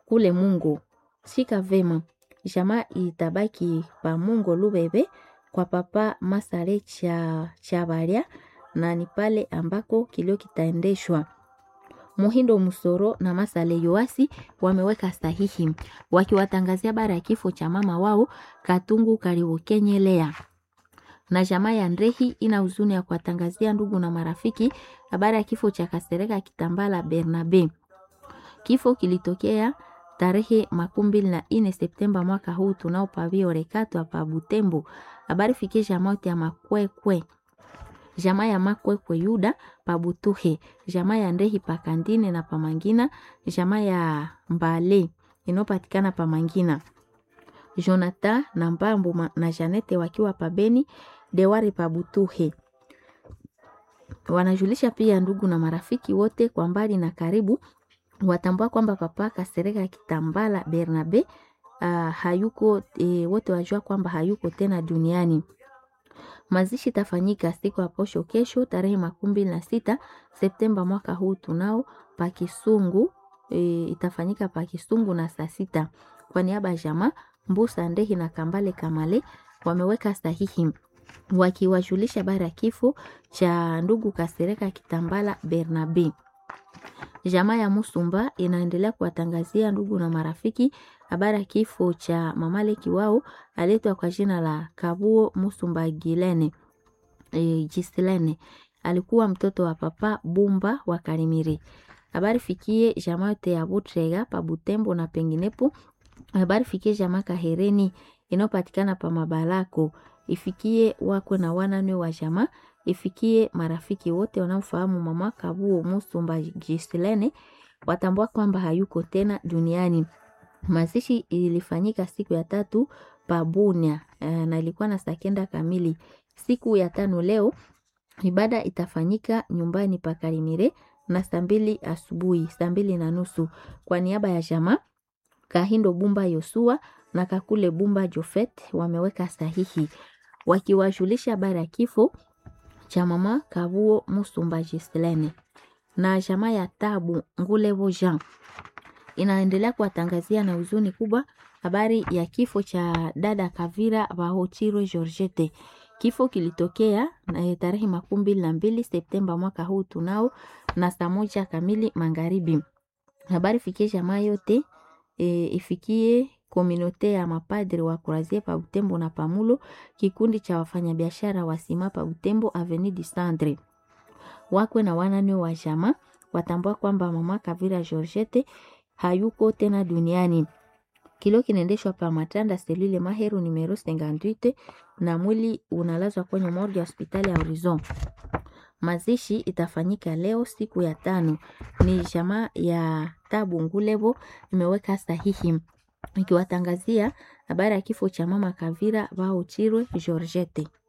kule Mungu. Shika vema. Jamaa itabaki pa Mungu Lubebe kwa papa Masare cha Chabaria na ni pale ambako kilio kitaendeshwa. Muhindo Musoro na Masale Yoasi wameweka sahihi wakiwatangazia habari ya kifo cha mama wao Katungu Kariukenyelea. Na jamaa ya Ndrehi ina huzuni ya kuwatangazia ndugu na marafiki habari ya kifo cha Kasereka Kitambala Bernabe. Kifo kilitokea tarehe makumi mbili na nne Septemba mwaka huu tunao pavio rekato hapa Butembo. Habari fikie jamaa ya Makwekwe jamaa ya Makwekwe Yuda pabutuhe jamaa ya Ndehi pakandine na pamangina jamaa ya Mbale inayopatikana pamangina Jonathan na Mbambu na Janete wakiwa pabeni Dewari pabutuhe. Wanajulisha pia ndugu na marafiki wote kwa mbali na karibu watambua kwamba papa Kasereka Kitambala Bernabe uh, hayuko e, wote wajua kwamba hayuko tena duniani. Mazishi itafanyika siku ya posho kesho tarehe makumi mbili na sita Septemba mwaka huu tunao pakisungu e, itafanyika pakisungu na saa sita. Kwa niaba ya jamaa Mbusa Ndehi na Kambale Kamale wameweka sahihi wakiwajulisha habari ya kifo cha ndugu Kasereka Kitambala Bernabe. Jamaa ya Musumba inaendelea kuwatangazia ndugu na marafiki habari ya kifo cha mamaleki wao aletwa kwa jina la Kabuo Musumba Gilene e, Gislene alikuwa mtoto wa papa Bumba wa Karimiri. Habari fikie jamaa yote ya Butrega pa Butembo na penginepo. Habari fikie jamaa Kahereni inayopatikana pa Mabalako, ifikie wakwe na wanane wa jamaa ifikie marafiki wote wanaofahamu mama Kabuo Musumba Gislene watambua kwamba hayuko tena duniani. Mazishi ilifanyika siku ya tatu pabunia e, na ilikuwa na saa kenda kamili. Siku ya tano leo ibada itafanyika nyumbani pa Karimire na saa mbili asubuhi, saa mbili na nusu kwa niaba ya jamaa Kahindo Bumba Yosua na Kakule Bumba Jofet wameweka sahihi wakiwajulisha habari ya kifo cha mama Kabuo Musumba Gislene na jamaa ya Tabu Ngulevo Jean inaendelea kuwatangazia na huzuni kubwa habari ya kifo cha dada Kavira Bahochiro Georgette. Kifo kilitokea na tarehe makumi mbili na mbili Septemba mwaka huu tunao na saa moja kamili magharibi. Habari fikie jamaa yote e, ifikie kominote ya mapadri wa Kurazie pa Butembo na Pamulo, kikundi cha wafanyabiashara wa sima pa Butembo Avenue du Centre. Wakwe na wanane wa jamaa watambua kwamba mama Kavira Georgette hayuko tena duniani. Kilio kinaendeshwa pa Matanda selule Maheru numero 58 na mwili unalazwa kwenye morgue ya hospitali ya Horizon. Mazishi itafanyika leo siku ya tano. Ni jamaa ya Tabu Ngulevo imeweka sahihi ikiwatangazia habari ya kifo cha mama Kavira Baochirwe Georgette.